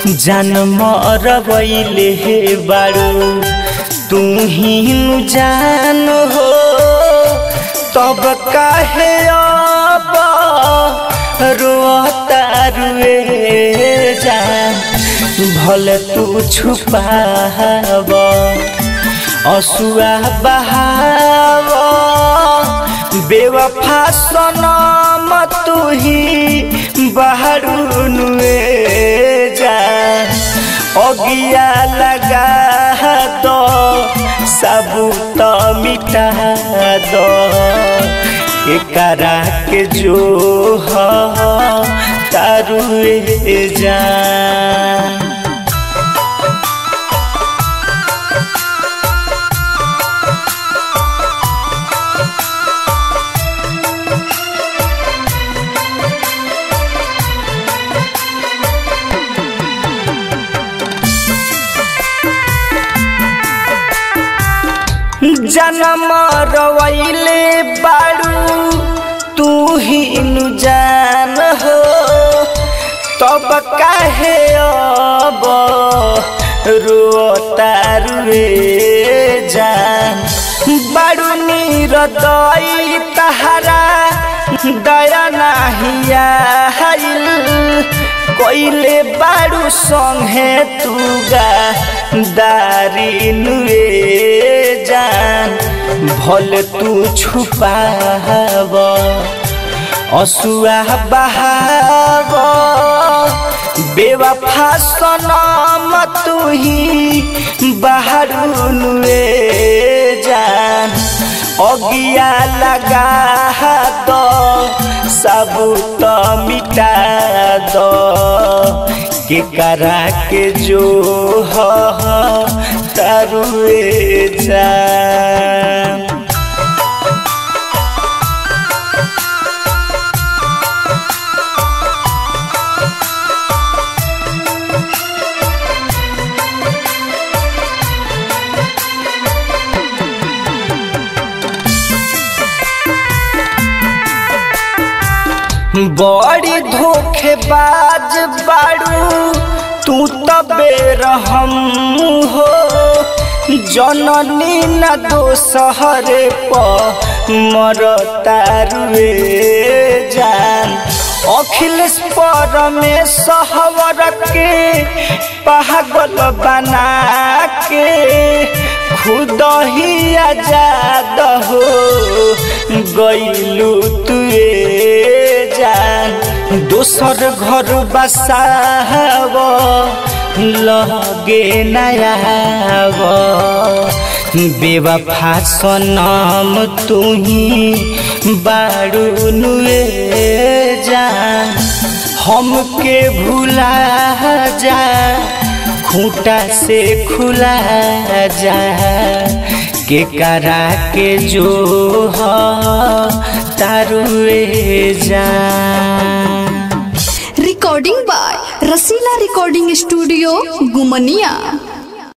जन्म रवैले हे बारू तू ही नु जान हो तब काहे अब रोता रुए जान भले तू छुपाव असुआ बहाव बेवफा सनम तू ही बहरू नुए जा अगिया लगा दो सबूत मिटा दो एकरा के जो ह तारुए जा जन्म रवैले बारू तू ही नु जान हो तब काहे अब रोता रुए जान बारू निरदई तहरा दया नाहिया कोइले बारू संगे तुगा दारी नुए जान भल तू छुपाव असुआ बहाव बेवफा सनम तू ही बहरू नुए जान अगिया लगा दो सबूत मिटा दो के करा के जो ह तरुए जान बड़ी धोखेबाज बारू तू तबे रहम हो जननी न दोसहरे प मरतारुए जान अखिलेश परमेश्वर के पागल बना के खुद ही आजाद हो गईलू तुए जान दोसर घर बसाव लगे नयाव बेवफा सनम तू ही बारू नुए जान हमके भुला जा खूंटा से खुला जा के करा के जो ह तारुए जा recording by Rasila recording studio गुमनिया